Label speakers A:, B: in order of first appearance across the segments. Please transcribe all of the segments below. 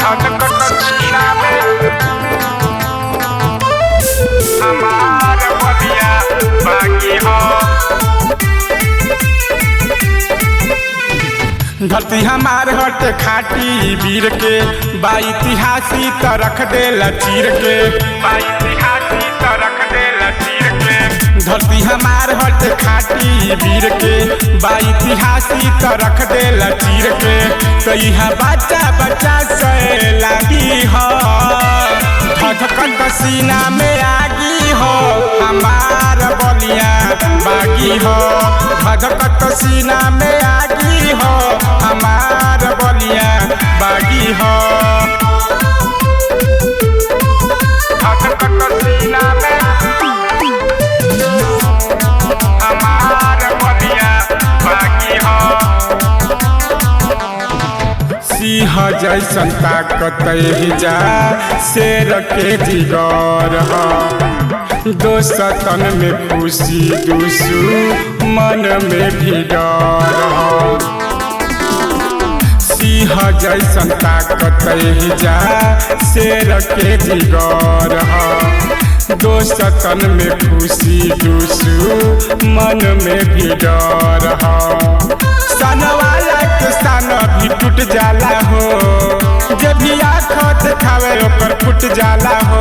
A: धड़कत सीना में हमार बलिया बाकी हो धरती हमार हट खाटी वीर के बा इतिहासी त रख देला चीर के बा इतिहासी त रख देला चीर के धरती हमार हट खाटी वीर के बा इतिहासी त रख देला चीर के तो यह बच्चा बच्चा से लागी हो धधकत सीना में आगी हो हमार बलिया बागी हो धधकत सीना में आगी हो हमार बलिया बागी हो धधकत सीना में हमार बलिया बागी हो सिंह जैसन ताकत जा शेर के जिगर ह दोस्तन में खुशी दूसू मन में भी डर ह सिंह जैसन ताकत जा शेर के जिगर ह दोस्तन में खुशी दूसू मन में भी डर ह सन वाला के सन भी टूट जाला हो जे भी आँख देखावे ओकर फूट जाला हो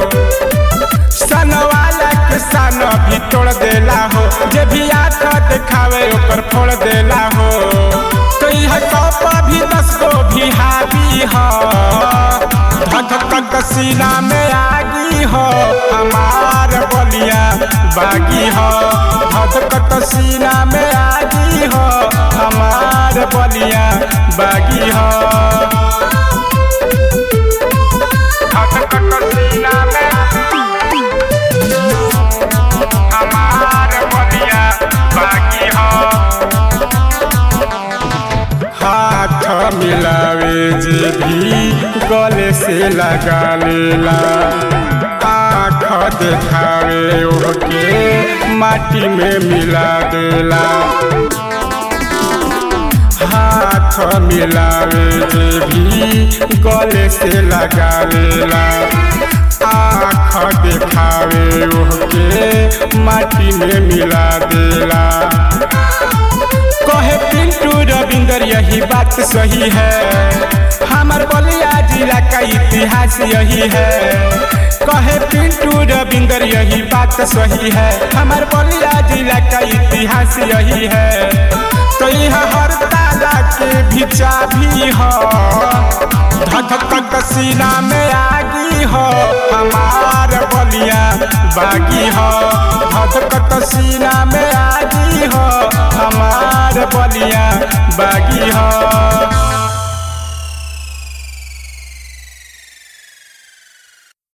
A: सन वाला के सन भी तोड़ देला हो जे भी आँख देखावे ओकर फोड़ देला हो तो यह कप भी दस को भी हावी हो धक सीना में आगी हो हमार बलिया बागी हो धक सीना में आगी हो हमार बलिया बागी हो धक सीना में हमार बलिया बागी हो हाथ मिलावे जे भी गले से लगा लेला आँख देखावे ओके माटी में मिला देला हाथ मिलावे जे भी गले से लगा लेला आँख देखावे ओके माटी में मिला देला कहे पिंटू रविंदर यही बात सही है हमार बलिया जिला का इतिहास यही है कहे पिंटू रविंदर यही बात सही है हमार बलिया जिला का इतिहास यही है तो यह हर ताला के भी चाबी हो धक सीना में आगी हो हमार बलिया बागी हो धक सीना में आगी हो हमार बलिया बागी हो